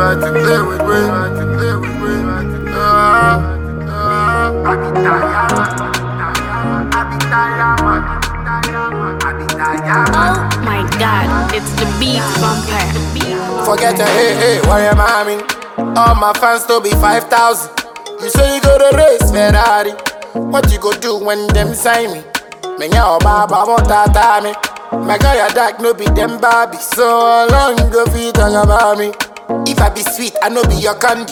like to play with me. Like to play with me. Uh, uh, I be tired, I be tired, man. I be tired, man. Oh my god, it's the beat vampire. Forget your hey hey, why am I mean? All my fans to be 5,000. You say you go to race Ferrari. What you go do when them sign me? Me nya baba motata me. My guy a dark no be them Barbie. So how long you go fit talk about me? If I be sweet, I no be your candy.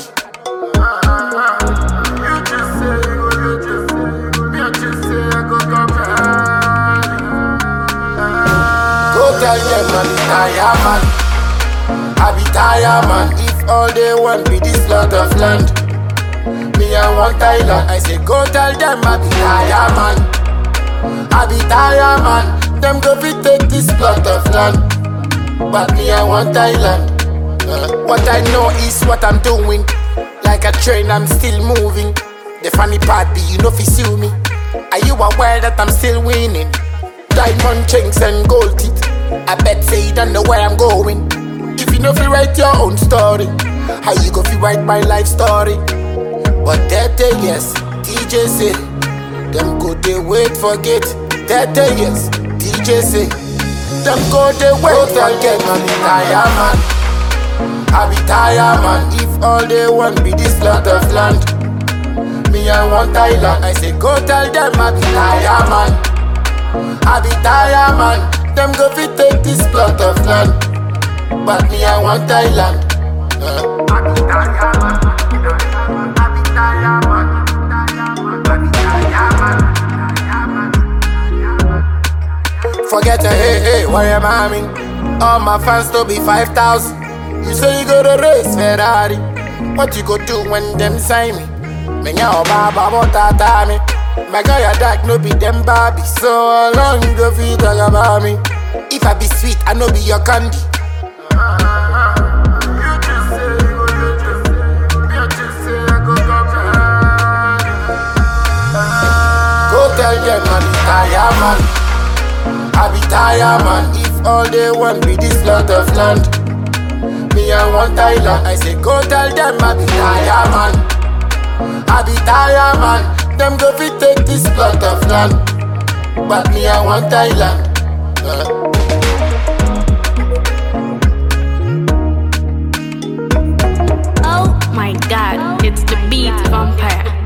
Go tell them I'm tired man. I be tired man. If all they want be this lot of land, me I want Thailand. I say go tell them I be tired man. I be tired man. Them go fit take this plot of land, but me I want Thailand. Uh, what I know is what I'm doing. Like a train, I'm still moving. The funny part be you know fi sue me. Are you aware that I'm still winning? Diamond chains and gold teeth. I bet say you don't know where I'm going. If you know fi write your own story, how you go fi write my life story? But that day yes, DJ say them go they wait forget. That day yes, DJ say them go they wait forget. Money tired man. I be tired man If all they want be this lot of land Me I want Thailand I say go tell them I be tired man I be tired man Them go fit take this plot of land But me I want Thailand uh. I be tired man I be tired man I be tired man Forget your hey hey, why am I mean? All my fans to be 5,000 you say you go to race Ferrari. What you go do when them sign me? Me nya baba motata me. My guy a dark no be them Barbie. So how long you go fit talk about me? If I be sweet, I no be your candy. Go tell them I be tired man. I be tired man. If all they want be this lot of land. Me I want Thailand. I say go tell them I be tired man. I be tired man. Them go fit take this plot of land, but me I want Thailand. Uh. Oh my god, it's the beat vampire.